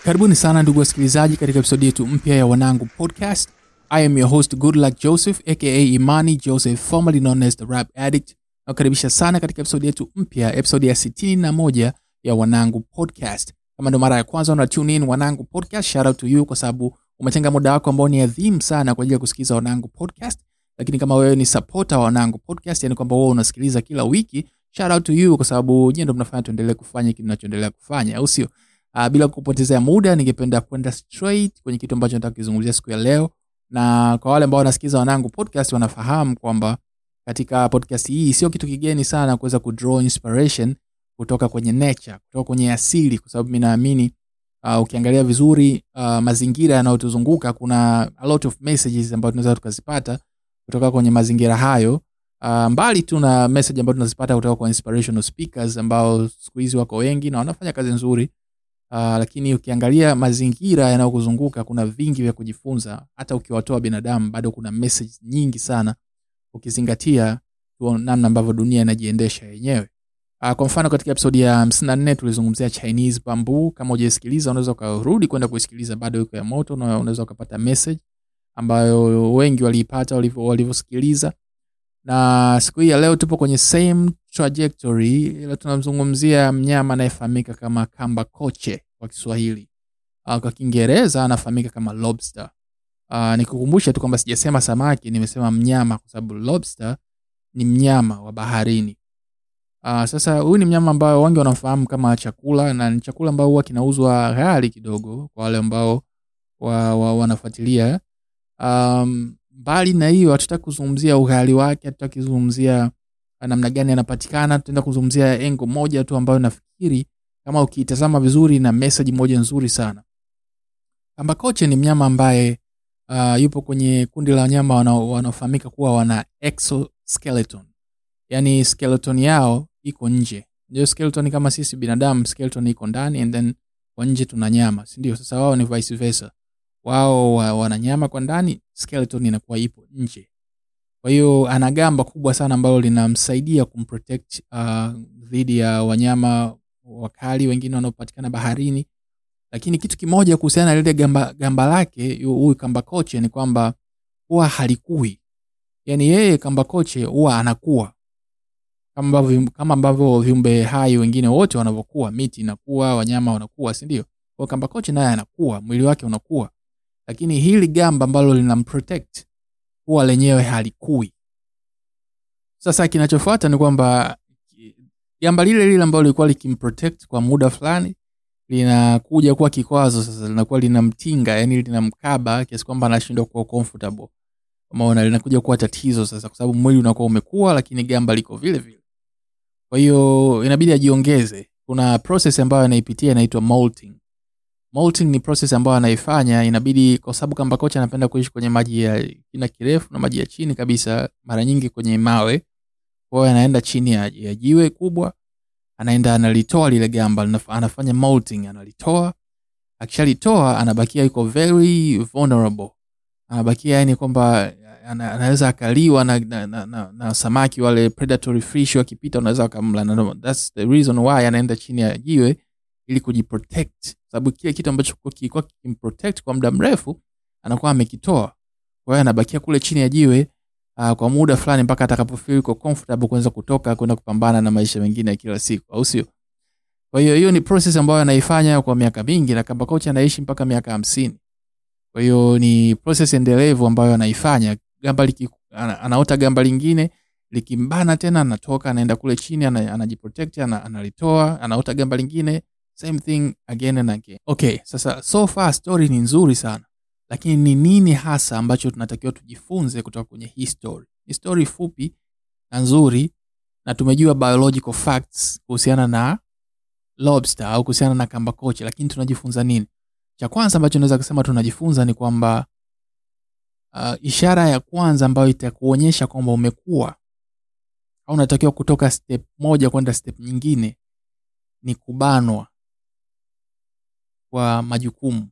karibuni sana ndugu wasikilizaji katika episodi yetu mpya ya wanangu podcast i am your host goodluck joseph aka imani joseph formerly known as the rap addict nakukaribisha sana katika episodi yetu mpya episodi ya 61 ya wanangu podcast kama ndo mara ya kwanza una tune in wanangu podcast shout out to you kwa sababu umetenga muda wako ambao ni adhimu sana kwa ajili ya kusikiliza wanangu podcast lakini kama wewe ni supporter wa wanangu podcast yani kwamba wewe unasikiliza kila wiki shout out to you kwa sababu nyie ndo mnafanya tuendelee kufanya kile tunachoendelea kufanya au sio uh, bila kupotezea muda ningependa kwenda straight kwenye kitu ambacho nataka kuzungumzia siku ya leo na kwa wale ambao wanasikiliza wanangu podcast wanafahamu kwamba katika podcast hii sio kitu kigeni sana kuweza kudraw inspiration kutoka kwenye nature kutoka kwenye asili kwa sababu mi naamini uh, ukiangalia vizuri uh, mazingira yanayotuzunguka kuna a lot of messages ambayo tunaweza tukazipata kutoka kwenye mazingira hayo uh, mbali tu na message ambayo tunazipata kutoka kwa inspirational speakers ambao siku hizi wako wengi na wanafanya kazi nzuri uh, lakini ukiangalia mazingira yanayokuzunguka kuna vingi vya kujifunza hata ukiwatoa binadamu bado kuna message nyingi sana ukizingatia tu namna ambavyo dunia inajiendesha yenyewe uh, kwa mfano katika episodi ya 54 tulizungumzia chinese bamboo kama ujaisikiliza unaweza ukarudi kwenda kuisikiliza bado iko ya moto na unaweza ukapata message ambayo wengi waliipata walivyo- walivyosikiliza na siku hii ya leo tupo kwenye same trajectory ila tunamzungumzia mnyama anayefahamika kama kamba koche kwa kiswahili uh, kwa kiingereza anafahamika kama lobster uh, nikukumbusha tu kwamba sijasema samaki nimesema mnyama kwa sababu lobster ni mnyama wa baharini uh, sasa huyu ni mnyama ambayo wengi wanamfahamu kama chakula na ni chakula ambao huwa kinauzwa ghali kidogo kwa wale ambao wa, wa, wanafuatilia um, mbali na hiyo hatutaki kuzungumzia ughali wake hatutaki kuzungumzia namna gani anapatikana tutaenda kuzungumzia engo moja tu ambayo nafikiri kama ukiitazama vizuri na message moja nzuri sana kambakoche ni mnyama ambaye uh, yupo kwenye kundi la wanyama wanao- wanaofahamika kuwa wana exoskeleton yaani skeleton yao iko nje ndio skeleton kama sisi binadamu skeleton iko ndani and then kwa nje tuna nyama sindio sasa wao ni vice versa wao wa- wana nyama kwa ndani skeleton inakuwa ipo nje kwa hiyo ana gamba kubwa sana ambalo linamsaidia kumprotect uh, dhidi ya wanyama wakali wengine wanaopatikana baharini lakini kitu kimoja kuhusiana na lile gamba, gamba lake yu- huyu kamba koche ni kwamba huwa halikui yaani yeye kamba koche huwa anakuwa kama ambavyo, kama ambavyo viumbe hai wengine wote wanavyokuwa miti inakuwa wanyama wanakuwa sindio kwa kamba koche naye anakuwa mwili wake unakuwa lakini hili gamba ambalo linamprotect huwa lenyewe halikui sasa kinachofuata ni kwamba ki- gamba lile lile ambalo lilikuwa likimprotect kwa muda fulani linakuja kuwa kikwazo sasa linakuwa linamtinga yani linamkaba kiasi kwamba anashindwa kuwa comfortable umeona linakuja kuwa tatizo sasa kwa sababu mwili unakuwa umekuwa lakini gamba liko vile vile kwa hiyo inabidi ajiongeze kuna process ambayo anaipitia inaitwa molting molting ni process ambayo anaifanya inabidi kwa sababu kamba kocha anapenda kuishi kwenye maji ya kina kirefu na maji ya chini kabisa mara nyingi kwenye mawe kwa hiyo anaenda chini ya, ya jiwe kubwa anaenda analitoa lile gamba linaf- anafanya molting analitoa akishalitoa anabakia yuko very vulnerable anabakia yani kwamba ana- anaweza akaliwa na, na, na, na, na samaki wale predatory fish wakipita unaweza wakamla na no, that's the reason why anaenda chini ya jiwe ili kujiprotect sababu kile kitu ambacho kilikuwa- kilikuwa kimprotect kwa muda mrefu anakuwa amekitoa kwa hiyo anabakia kule chini ya jiwe uh, kwa muda fulani mpaka atakapofeel yuko comfortable kuweza kutoka kwenda kupambana na maisha mengine ya kila siku au sio kwa hiyo hiyo ni process ambayo anaifanya kwa miaka mingi na kamba kocha anaishi mpaka miaka hamsini kwa hiyo ni process endelevu ambayo anaifanya gamba liki, ana, anaota gamba lingine likimbana tena anatoka anaenda kule chini ana- anajiprotect ana, analitoa anaota gamba lingine same thing again and again okay sasa so far story ni nzuri sana lakini ni nini hasa ambacho tunatakiwa tujifunze kutoka kwenye hii story ni story fupi na nzuri na tumejua biological facts kuhusiana na lobster au kuhusiana na kamba koche lakini tunajifunza nini cha kwanza ambacho naweza kusema tunajifunza ni kwamba uh, ishara ya kwanza ambayo itakuonyesha kwamba umekuwa au unatakiwa kutoka step moja kwenda step nyingine ni kubanwa kwa majukumu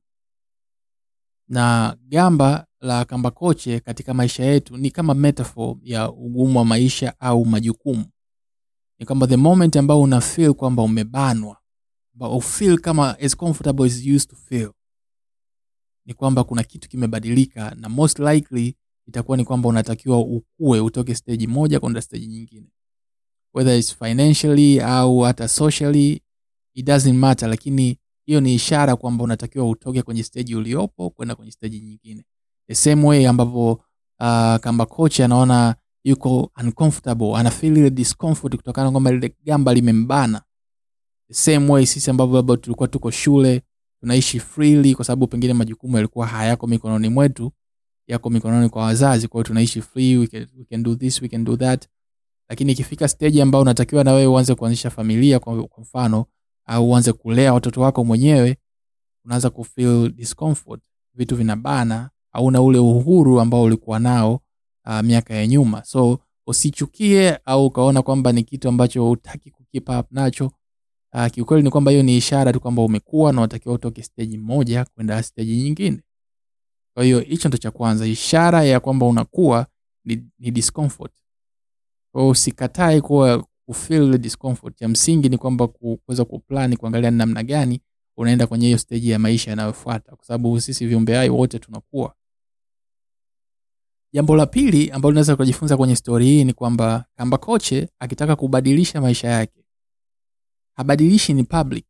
na gamba la kambakoche katika maisha yetu ni kama metaphor ya ugumu wa maisha au majukumu ni kwamba the moment ambao una feel kwamba umebanwa ambao feel kama as comfortable as you used to feel ni kwamba kuna kitu kimebadilika na most likely itakuwa ni kwamba unatakiwa ukue utoke stage moja kwenda stage nyingine whether it's financially au hata socially it doesn't matter lakini hiyo ni ishara kwamba unatakiwa utoke kwenye stage uliopo kwenda kwenye stage nyingine the same way ambapo uh, kamba coach anaona yuko uncomfortable ana feel ile discomfort kutokana na kwamba lile gamba limembana the same way sisi ambavyo labda tulikuwa tuko shule tunaishi freely kwa sababu pengine majukumu yalikuwa hayako mikononi mwetu yako mikononi kwa wazazi kwa hiyo tunaishi free we can, we can do this we can do that lakini ikifika stage ambayo unatakiwa na wewe uanze kuanzisha familia kwa, kwa mfano au uanze kulea watoto wako mwenyewe unaanza kufeel discomfort vitu vinabana hauna ule uhuru ambao ulikuwa nao uh, miaka ya nyuma so usichukie au ukaona kwamba ni kitu ambacho hutaki kukeep up nacho uh, kiukweli ni kwamba hiyo ni ishara tu kwamba umekuwa na unatakiwa utoke stage moja kwenda stage nyingine kwa hiyo hicho ndo cha kwanza ishara ya kwamba unakuwa ni, ni discomfort kwa hiyo usikatae kuwa kufeel ile discomfort ya msingi ni kwamba ku- kuweza kuplani kuangalia ni namna gani unaenda kwenye hiyo stage ya maisha yanayofuata kwa sababu sisi viumbe hai wote tunakuwa jambo la pili ambalo unaweza kujifunza kwenye stori hii ni kwamba kamba koche akitaka kubadilisha maisha yake habadilishi in public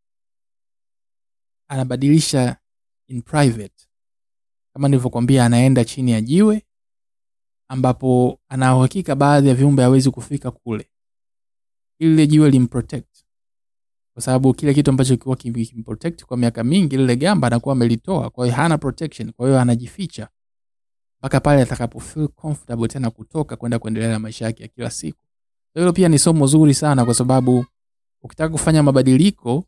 anabadilisha in private kama nilivyokwambia anaenda chini ya jiwe ambapo ana uhakika baadhi ya viumbe hawezi kufika kule ili lile jiwe limprotect kwa sababu kile kitu ambacho kilikuwa kim- kimprotect kwa miaka mingi lile gamba anakuwa amelitoa kwa hiyo hana protection kwa hiyo anajificha mpaka pale atakapo feel comfortable tena kutoka kwenda kuendelea na maisha yake ya kila siku So hilo pia ni somo zuri sana kwa sababu ukitaka kufanya mabadiliko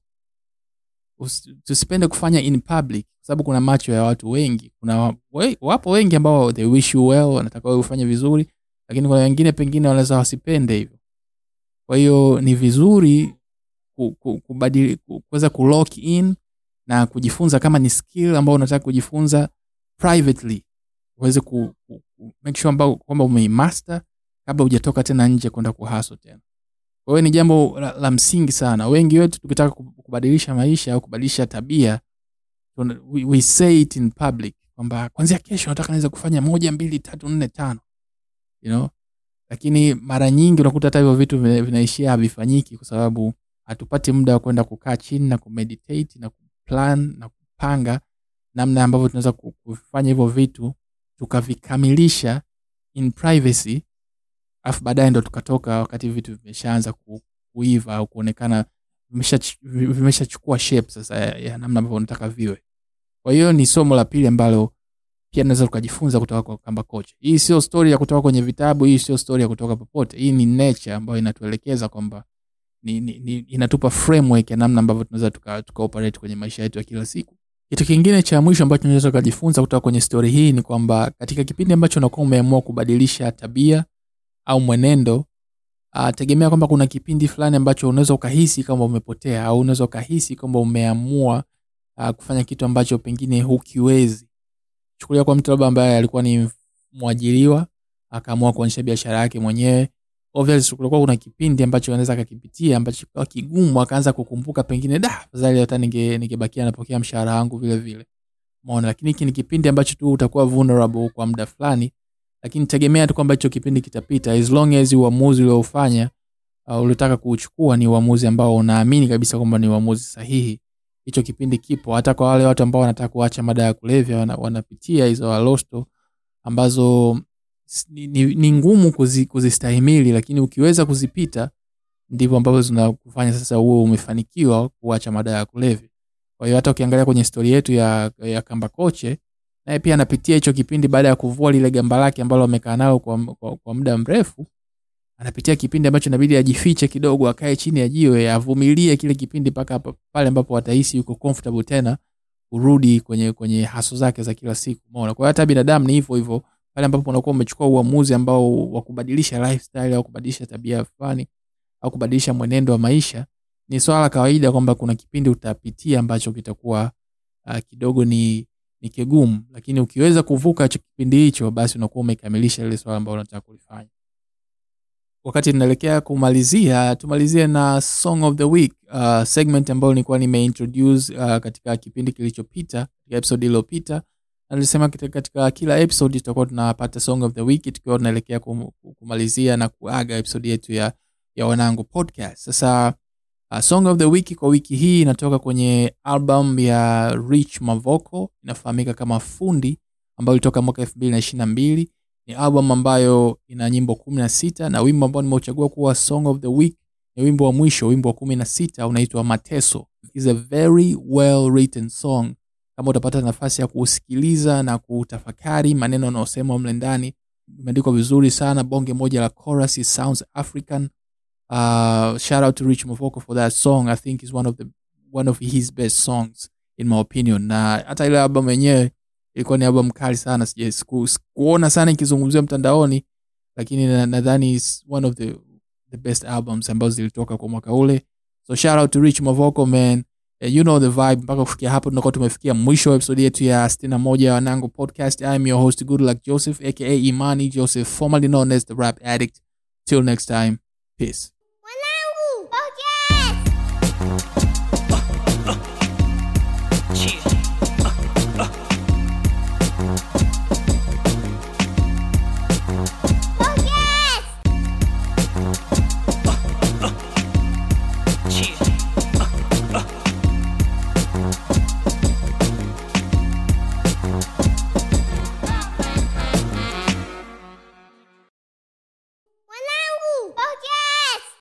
usi- tusipende kufanya in public kwa sababu kuna macho ya watu wengi kuna we, wapo wengi ambao they wish you well wanataka wewe ufanye vizuri lakini kuna wengine pengine wanaweza wasipende hivyo kwa hiyo ni vizuri ku- ku- kubadili ku- kuweza ku lock in na kujifunza kama ni skill ambao unataka kujifunza privately uweze ku, ku, ku make sure ambao kwamba umeimaster kabla hujatoka tena nje kwenda kuhaso tena kwa hiyo ni jambo la, la msingi sana wengi wetu tukitaka ku- kubadilisha maisha au kubadilisha tabia tuna- we, we say it in public kwamba kwanzia kesho nataka naweza kufanya moja mbili tatu nne tano you know lakini mara nyingi unakuta hata hivyo vitu vina- vinaishia havifanyiki kwa sababu hatupati muda wa kwenda kukaa chini na kumeditate na kuplan na kupanga namna ambavyo tunaweza ku- kufanya hivyo vitu tukavikamilisha in privacy alafu baadaye ndo tukatoka wakati vitu vimeshaanza ku, kuiva au kuonekana vimesha- vimeshachukua shape sasa ya, ya namna ambavyo unataka viwe kwa hiyo ni somo la pili ambalo pia naweza tukajifunza kutoka kwa kamba coach hii sio story ya kutoka kwenye vitabu hii sio story ya kutoka popote hii ni nature ambayo inatuelekeza kwamba ni, ni, ni, inatupa framework ya namna ambavyo tunaweza tuka, tuka operate kwenye maisha yetu ya kila siku kitu kingine cha mwisho ambacho tunaweza tukajifunza kutoka kwenye story hii ni kwamba katika kipindi ambacho unakuwa umeamua kubadilisha tabia au mwenendo uh, tegemea kwamba kuna kipindi fulani ambacho unaweza ukahisi kama umepotea au unaweza ukahisi kwamba umeamua uh, kufanya kitu ambacho pengine hukiwezi chukulia kwa mtu labda ambaye alikuwa ni mwajiriwa akaamua kuonyesha biashara yake mwenyewe obviously kulikuwa kuna kipindi ambacho anaweza akakipitia ambacho kikawa kigumu akaanza kukumbuka pengine da afadhali hata ninge ningebakia napokea mshahara wangu vile vile umeona lakini hiki ni kipindi ambacho tu utakuwa vulnerable kwa muda fulani lakini tegemea tu kwamba hicho kipindi kitapita as long as uamuzi uliofanya uh, uliotaka kuuchukua ni uamuzi ambao unaamini kabisa kwamba ni uamuzi sahihi hicho kipindi kipo hata kwa wale watu ambao wanataka kuacha mada ya kulevya wana, wanapitia hizo alosto ambazo s- ni, ni, ni ngumu kuzi, kuzistahimili lakini ukiweza kuzipita ndivyo ambavyo zinakufanya sasa uwe umefanikiwa kuacha mada ya kulevya kwa hiyo hata ukiangalia kwenye stori yetu ya, ya kamba koche naye pia anapitia hicho kipindi baada ya kuvua lile gamba lake ambalo amekaa nalo kwa, kwa, kwa muda mrefu anapitia kipindi ambacho inabidi ajifiche kidogo akae chini ya jiwe avumilie kile kipindi mpaka hapa- pale ambapo atahisi yuko comfortable tena kurudi kwenye kwenye haso zake za kila siku umeona kwa hiyo hata binadamu ni hivyo hivyo pale ambapo unakuwa umechukua uamuzi ambao wa kubadilisha lifestyle au kubadilisha tabia fulani au kubadilisha mwenendo wa maisha ni swala la kawaida kwamba kuna kipindi utapitia ambacho kitakuwa uh, kidogo ni ni kigumu lakini ukiweza kuvuka hicho kipindi hicho basi unakuwa umekamilisha ile swala ambalo unataka kulifanya wakati tunaelekea kumalizia tumalizie na song of the week uh, segment ambayo nilikuwa nimeintroduce uh, katika kipindi kilichopita katika episode iliyopita na nilisema katika, katika kila episode tutakuwa tunapata song of the week tukiwa tunaelekea kum, kumalizia na kuaga episode yetu ya, ya wanangu podcast sasa uh, song of the week kwa wiki hii inatoka kwenye album ya rich mavoko inafahamika kama fundi ambayo ilitoka mwaka elfu mbili na ishiri na mbili ni album ambayo ina nyimbo kumi na sita na wimbo ambao nimeuchagua kuwa song of the week ni wimbo wa mwisho wimbo wa kumi na sita unaitwa mateso is a very well written song kama utapata nafasi ya kuusikiliza na kutafakari maneno anaosema mle ndani imeandikwa vizuri sana bonge moja la chorus it sounds african uh, shout out to rich mavoko for that song i think is one of the one of his best songs in my opinion na hata ile album yenyewe ilikuwa ni album kali sana sija siku- sikuona sana ikizungumziwa mtandaoni lakini na- nadhani is one of the, the best albums ambazo zilitoka kwa mwaka ule so shout out to rich mavoko man Eh, you know the vibe mpaka kufikia hapo tunakuwa tumefikia mwisho wa episode yetu ya 61 ya wanangu podcast i am your host good luck joseph aka imani joseph formerly known as the rap addict till next time peace